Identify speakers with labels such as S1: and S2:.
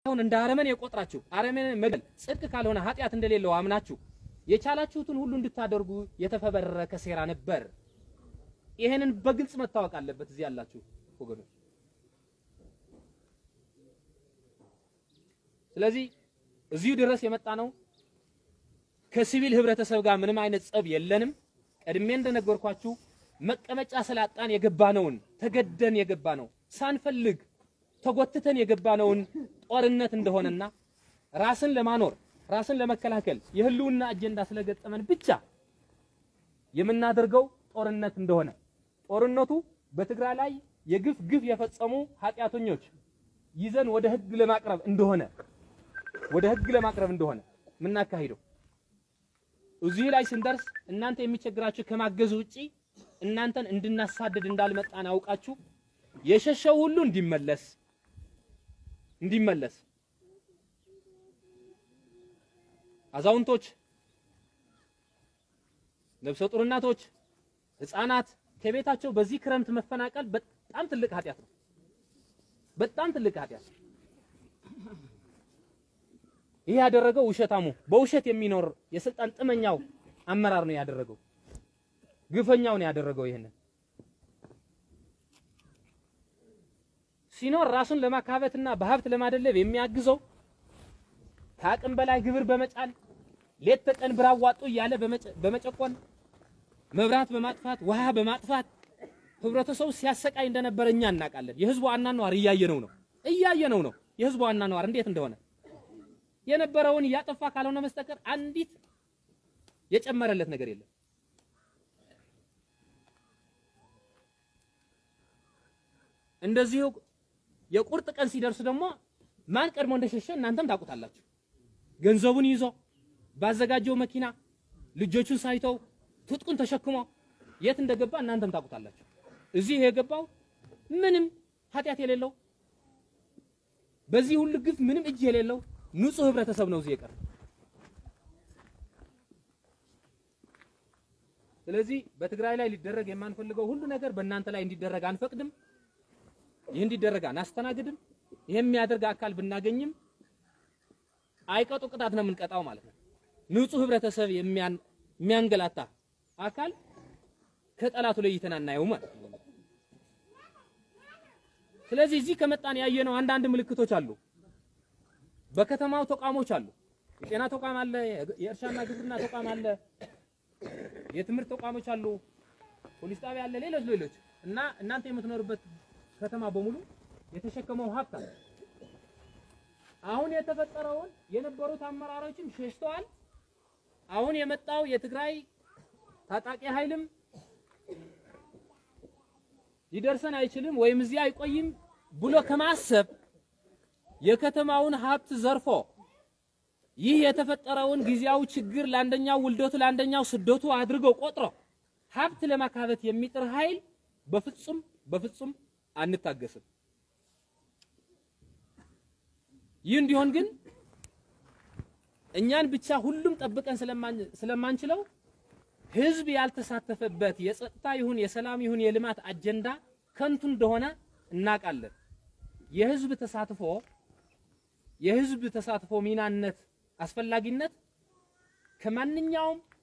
S1: አሁን እንደ አረመኔ የቆጥራችሁ አረመኔ መግደል ጽድቅ ካልሆነ ኃጢአት እንደሌለው አምናችሁ የቻላችሁትን ሁሉ እንድታደርጉ የተፈበረከ ሴራ ነበር። ይሄንን በግልጽ መታወቅ አለበት እዚህ ያላችሁ ወገኖች። ስለዚህ እዚሁ ድረስ የመጣ ነው ከሲቪል ህብረተሰብ ጋር ምንም አይነት ጸብ የለንም። ቀድሜ እንደነገርኳችሁ መቀመጫ ስላጣን የገባነውን ተገደን የገባ ነው ሳንፈልግ ተጎትተን የገባነውን ጦርነት እንደሆነና ራስን ለማኖር ራስን ለመከላከል የህልውና አጀንዳ ስለገጠመን ብቻ የምናደርገው ጦርነት እንደሆነ ጦርነቱ በትግራይ ላይ የግፍ ግፍ የፈጸሙ ኃጢአተኞች ይዘን ወደ ህግ ለማቅረብ እንደሆነ ወደ ህግ ለማቅረብ እንደሆነ የምናካሂደው እዚህ ላይ ስንደርስ እናንተ የሚቸግራችሁ ከማገዝ ውጪ እናንተን እንድናሳድድ እንዳልመጣን አውቃችሁ የሸሸው ሁሉ እንዲመለስ እንዲመለስ አዛውንቶች፣ ነፍሰ ጡር እናቶች፣ ህፃናት ከቤታቸው በዚህ ክረምት መፈናቀል በጣም ትልቅ ኃጢአት ነው። በጣም ትልቅ ኃጢአት። ይህ ያደረገው ውሸታሙ በውሸት የሚኖር የስልጣን ጥመኛው አመራር ነው ያደረገው። ግፈኛው ነው ያደረገው። ይሄንን ሲኖር ራሱን ለማካበትና በሀብት ለማደለብ የሚያግዘው ከአቅም በላይ ግብር በመጫን ሌት ተቀን ብር አዋጡ እያለ በመጨቆን መብራት በማጥፋት ውሃ በማጥፋት ህብረተሰቡ ሲያሰቃይ እንደነበረ እኛ እናውቃለን። የህዝቡ አኗኗር እያየነው ነው እያየነው ነው የህዝቡ አኗኗር እንዴት እንደሆነ የነበረውን እያጠፋ ካልሆነ በስተቀር አንዲት የጨመረለት ነገር የለም። እንደዚሁ የቁርጥ ቀን ሲደርስ ደግሞ ማን ቀድሞ እንደሸሸ እናንተም ታውቁታላችሁ። ገንዘቡን ይዞ ባዘጋጀው መኪና ልጆቹን ሳይተው ትጥቁን ተሸክሞ የት እንደገባ እናንተም ታውቁታላችሁ። እዚህ የገባው ምንም ኃጢአት የሌለው በዚህ ሁሉ ግፍ ምንም እጅ የሌለው ንጹህ ህብረተሰብ ነው እዚህ የቀረ። ስለዚህ በትግራይ ላይ ሊደረግ የማንፈልገው ሁሉ ነገር በእናንተ ላይ እንዲደረግ አንፈቅድም። ይህ እንዲደረግ አናስተናግድም። ይህ የሚያደርግ አካል ብናገኝም አይቀጡ ቅጣት ነው የምንቀጣው ማለት ነው። ንጹህ ህብረተሰብ የሚያንገላታ አካል ከጠላቱ ለይተን አናየው ማለት ነው። ስለዚህ እዚህ ከመጣን ያየነው አንዳንድ ምልክቶች አሉ። በከተማው ተቋሞች አሉ። የጤና ተቋም አለ፣ የእርሻና ግብርና ተቋም አለ፣ የትምህርት ተቋሞች አሉ፣ ፖሊስ ጣቢያ አለ፣ ሌሎች ሌሎች እና እናንተ የምትኖርበት ከተማ በሙሉ የተሸከመው ሀብት አለ። አሁን የተፈጠረውን የነበሩት አመራሮችም ሸሽተዋል። አሁን የመጣው የትግራይ ታጣቂ ኃይልም ሊደርሰን አይችልም ወይም እዚህ አይቆይም ብሎ ከማሰብ የከተማውን ሀብት ዘርፎ ይህ የተፈጠረውን ጊዜያዊ ችግር ለአንደኛው ውልደቱ ለአንደኛው ስደቱ አድርገው ቆጥሮ ሀብት ለማካበት የሚጥር ኃይል በፍጹም በፍጹም አንታገስም። ይህ እንዲሆን ግን እኛን ብቻ ሁሉም ጠብቀን ስለማንችለው ህዝብ ያልተሳተፈበት የጸጥታ ይሁን የሰላም ይሁን የልማት አጀንዳ ከንቱ እንደሆነ እናውቃለን። የህዝብ ተሳትፎ የህዝብ ተሳትፎ ሚናነት አስፈላጊነት ከማንኛውም